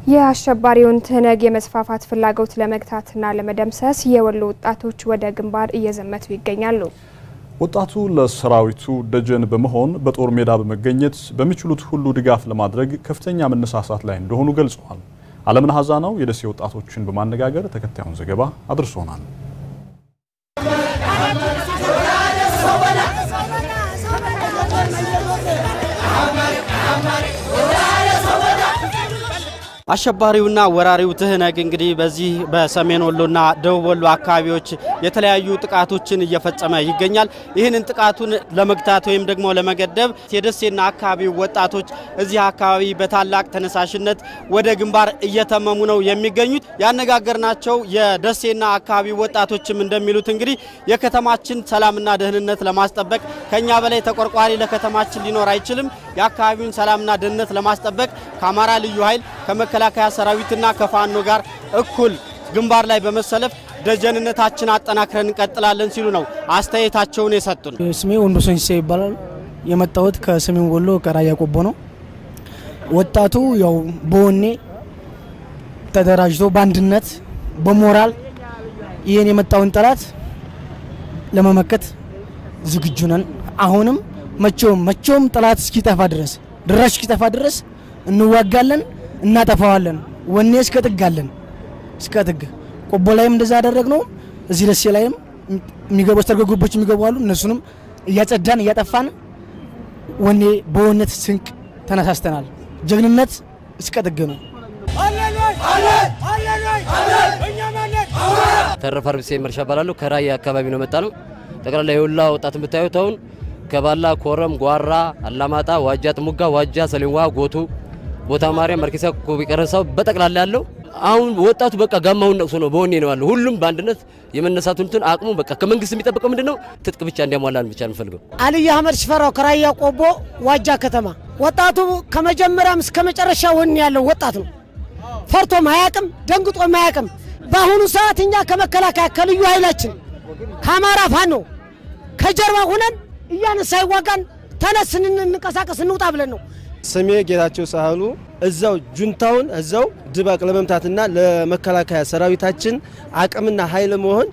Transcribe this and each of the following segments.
የአሸባሪውን ትህነግ የመስፋፋት ፍላጎት ለመግታትና ለመደምሰስ የወሎ ወጣቶች ወደ ግንባር እየዘመቱ ይገኛሉ። ወጣቱ ለሰራዊቱ ደጀን በመሆን በጦር ሜዳ በመገኘት በሚችሉት ሁሉ ድጋፍ ለማድረግ ከፍተኛ መነሳሳት ላይ እንደሆኑ ገልጸዋል። አለምን ሀዛ ነው የደሴ ወጣቶችን በማነጋገር ተከታዩን ዘገባ አድርሶናል። አሸባሪውና ወራሪው ትህነግ እንግዲህ በዚህ በሰሜን ወሎና ደቡብ ወሎ አካባቢዎች የተለያዩ ጥቃቶችን እየፈጸመ ይገኛል። ይህንን ጥቃቱን ለመግታት ወይም ደግሞ ለመገደብ የደሴና አካባቢው ወጣቶች እዚህ አካባቢ በታላቅ ተነሳሽነት ወደ ግንባር እየተመሙ ነው የሚገኙት። ያነጋገርናቸው የደሴና አካባቢው ወጣቶችም እንደሚሉት እንግዲህ የከተማችን ሰላምና ደህንነት ለማስጠበቅ ከኛ በላይ ተቆርቋሪ ለከተማችን ሊኖር አይችልም። የአካባቢውን ሰላምና ደህንነት ለማስጠበቅ ከአማራ ልዩ ኃይል ከመከላከያ ሰራዊትና ከፋኖ ጋር እኩል ግንባር ላይ በመሰለፍ ደጀንነታችን አጠናክረን እንቀጥላለን ሲሉ ነው አስተያየታቸውን የሰጡን። ስሜ ወንዶ ሶንሴ ይባላል። የመጣሁት ከሰሜን ወሎ ከራያ ቆቦ ነው። ወጣቱ ያው በወኔ ተደራጅቶ በአንድነት በሞራል ይህን የመጣውን ጠላት ለመመከት ዝግጁ ነን። አሁንም መቼውም መቼውም ጠላት እስኪጠፋ ድረስ ድራሽ እስኪጠፋ ድረስ እንዋጋለን፣ እናጠፋዋለን። ወኔ እስከ ጥግ አለን፣ እስከ ጥግ። ቆቦ ላይም እንደዛ ያደረግነው እዚህ ደሴ ላይም የሚገቡ አስተርጎ ግቦች የሚገቡ አሉ። እነሱንም እያጸዳን እያጠፋን ወኔ በወነት ስንቅ ተነሳስተናል። ጀግንነት እስከ ጥግ ነው። ተረፈ አርብሴ መርሻ እባላለሁ። ከራያ አካባቢ ነው መጣ ነው። ጠቅላላ የወላ ወጣት የምታዩት አሁን ከባላ፣ ኮረም፣ ጓራ፣ አላማጣ፣ ዋጃ፣ ጥሙጋ፣ ዋጃ፣ ሰሌን ውሃ፣ ጎቱ፣ ቦታ ማርያም፣ መርኬሳ፣ ኮቢ ቀረሳው በጠቅላላ ያለው አሁን ወጣቱ በቃ ጋማውን ነቅሶ ነው በወኔ ነው ያለው። ሁሉም በአንድነት የመነሳቱን እንትን አቅሙ በቃ ከመንግስት የሚጠበቀው ምንድነው? ትጥቅ ብቻ እንዲያሟላን ብቻ እንፈልገው። አልይ አህመድ ሽፈራው ከራያ ቆቦ ዋጃ ከተማ። ወጣቱ ከመጀመሪያም እስከ መጨረሻ ወኔ ያለው ወጣት ነው። ፈርቶም አያቅም፣ ደንግጦም አያቅም። በአሁኑ ሰዓት እኛ ከመከላከያ ከልዩ ኃይላችን ከአማራ ፋኖ ከጀርባ ሁነን እያነሳ ይዋጋን ተነስ እንንቀሳቀስ እንውጣ ብለን ነው። ስሜ ጌታቸው ሳህሉ እዛው ጁንታውን እዛው ድባቅ ለመምታትና ለመከላከያ ሰራዊታችን አቅምና ኃይል መሆን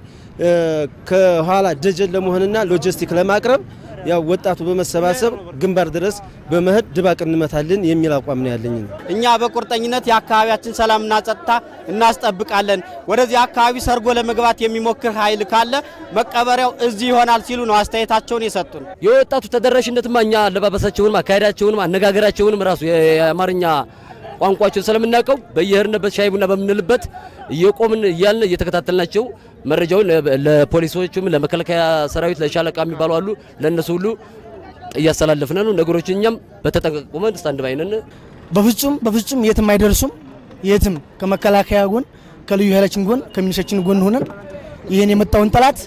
ከኋላ ደጀን ለመሆንና ሎጂስቲክ ለማቅረብ ያው ወጣቱ በመሰባሰብ ግንባር ድረስ በመሄድ ድባቅ እንመታለን የሚል አቋም ነው ያለኝ። እኛ በቁርጠኝነት የአካባቢያችን ሰላምና ጸጥታ እናስጠብቃለን። ወደዚህ አካባቢ ሰርጎ ለመግባት የሚሞክር ኃይል ካለ መቀበሪያው እዚህ ይሆናል ሲሉ ነው አስተያየታቸውን የሰጡን። የወጣቱ ተደራሽነትማ እኛ አለባበሳቸውንም፣ አካሄዳቸውንም፣ አነጋገራቸውንም ራሱ የአማርኛ ቋንቋቸውን ስለምናውቀው በየሄድንበት ሻይ ቡና በምንልበት እየቆምን እያልን እየተከታተልናቸው መረጃውን ለፖሊሶችም ለመከላከያ ሰራዊት ለሻለቃ የሚባሉ አሉ ለእነሱ ሁሉ እያስተላለፍን ነው። ነገሮች እኛም በተጠንቀቅ ቆመን ስታንድ ባይ ነን። በፍጹም በፍጹም የትም አይደርሱም። የትም ከመከላከያ ጎን ከልዩ ኃይላችን ጎን ከሚኒሻችን ጎን ሆነን ይህን የመጣውን ጠላት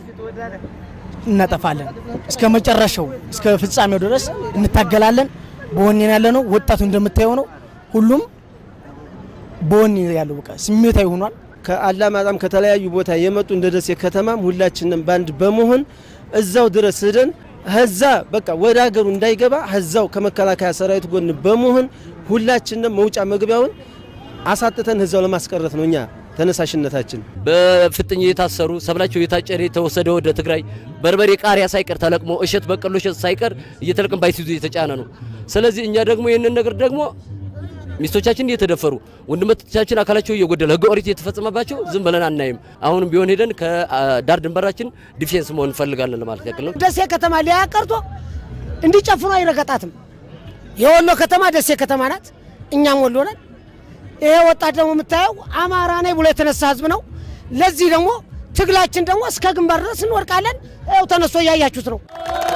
እናጠፋለን። እስከ መጨረሻው እስከ ፍጻሜው ድረስ እንታገላለን። በወኔን ያለ ነው። ወጣቱ እንደምታየው ነው። ሁሉም በወኔ ያለው በቃ ስሜታዊ ሆኗል። ከአላማጣም ከተለያዩ ቦታ የመጡ እንደ ደሴ ከተማም ሁላችንም ባንድ በመሆን እዛው ድረስ ሄደን ህዛ በቃ ወደ ሀገሩ እንዳይገባ ህዛው ከመከላከያ ሰራዊት ጎን በመሆን ሁላችንም መውጫ መግቢያውን አሳጥተን ህዛው ለማስቀረት ነው እኛ ተነሳሽነታችን። በፍጥኝ የታሰሩ ሰብላቸው የታጨደ የተወሰደ ወደ ትግራይ በርበሬ፣ ቃሪያ ሳይቀር ተለቅሞ እሸት፣ በቀሎ እሸት ሳይቀር እየተለቅም ባይሲዙ የተጫነ ነው። ስለዚህ እኛ ደግሞ ይህንን ነገር ደግሞ ሚስቶቻችን እየተደፈሩ ወንድሞቻችን አካላቸው እየጎደለ ህገ ኦሪት እየተፈጸመባቸው ዝም ብለን አናይም። አሁንም ቢሆን ሄደን ከዳር ድንበራችን ዲፌንስ መሆን እንፈልጋለን ለማለት ያክል ነው። ደሴ ከተማ ሊያ ቀርቶ እንዲጨፍኑ አይረገጣትም። የወሎ ከተማ ደሴ ከተማ ናት፣ እኛም ወሎ ነን። ይሄ ወጣት ደግሞ የምታየው አማራ ነኝ ብሎ የተነሳ ህዝብ ነው። ለዚህ ደግሞ ትግላችን ደግሞ እስከ ግንባር ድረስ እንወርቃለን። ይኸው ተነስቶ እያያችሁት ነው።